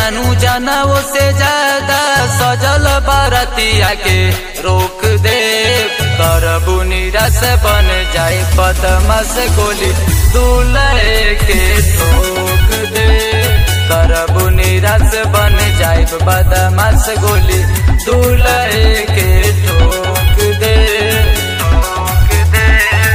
जानू जानवो से ज्यादा सजल बारतिया के रोक दे करबू निरस बन जाए बदमाश गोली दूल्हे के ठोक दे करबू निरस बन जाए बदमाश गोली दूल्हे के ठोक दे ठोक दे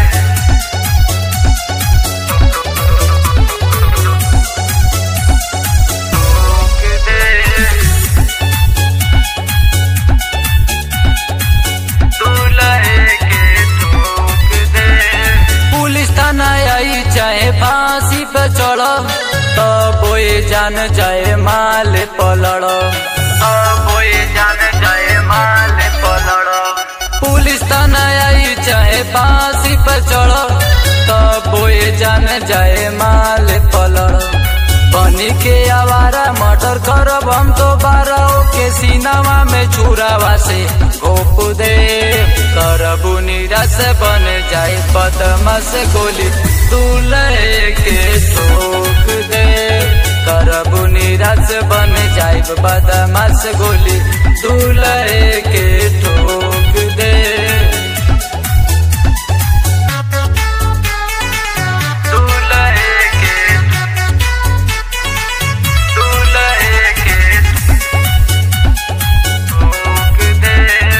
पुलिस थाना आई चाहे फांसी पे चढ़ तब ये जान जाए माल पलड़ तब ये जान जाए माल पलड़ पुलिस थाना आई चाहे फांसी पे चढ़ तब ये जान जाए माल पलड़ बनी के आवारा मर्डर करब हम तो बारह के सीनावा में छुरावा से गोप दे करबू निराश बन जाए बदमाश गोली दूल्हे के ठोक दे करबू निराश बन जाए बदमाश गोली दूल्हे के ठोक दे दूल्हे के दूल्हे के ठोक दे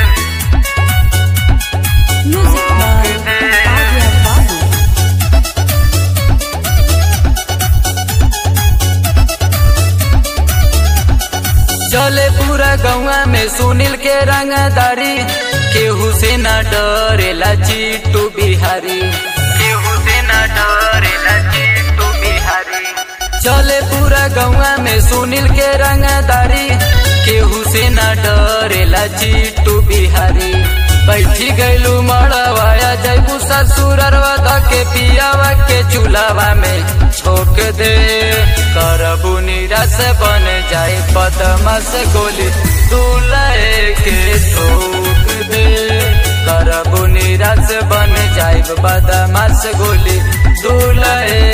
Music by Adya Babu. चले पूरा गौवा में सुनील के रंगदारी केहू से न डरेला जीतू बिहारी केहू से न डरेला जीतू बिहारी चले पूरा गौवा में सुनील के रंगदारी केहू से न डरेला जीतू बिहारी बैठी गैलू मड़वाया जैबू ससुरवा के पियावा के चूल्हा में छोक दे करबू निराश बन जाए बदमाश गोली दूल्हे के ठोक दे करबू निराश बन जाए बदमाश गोली दूल्हे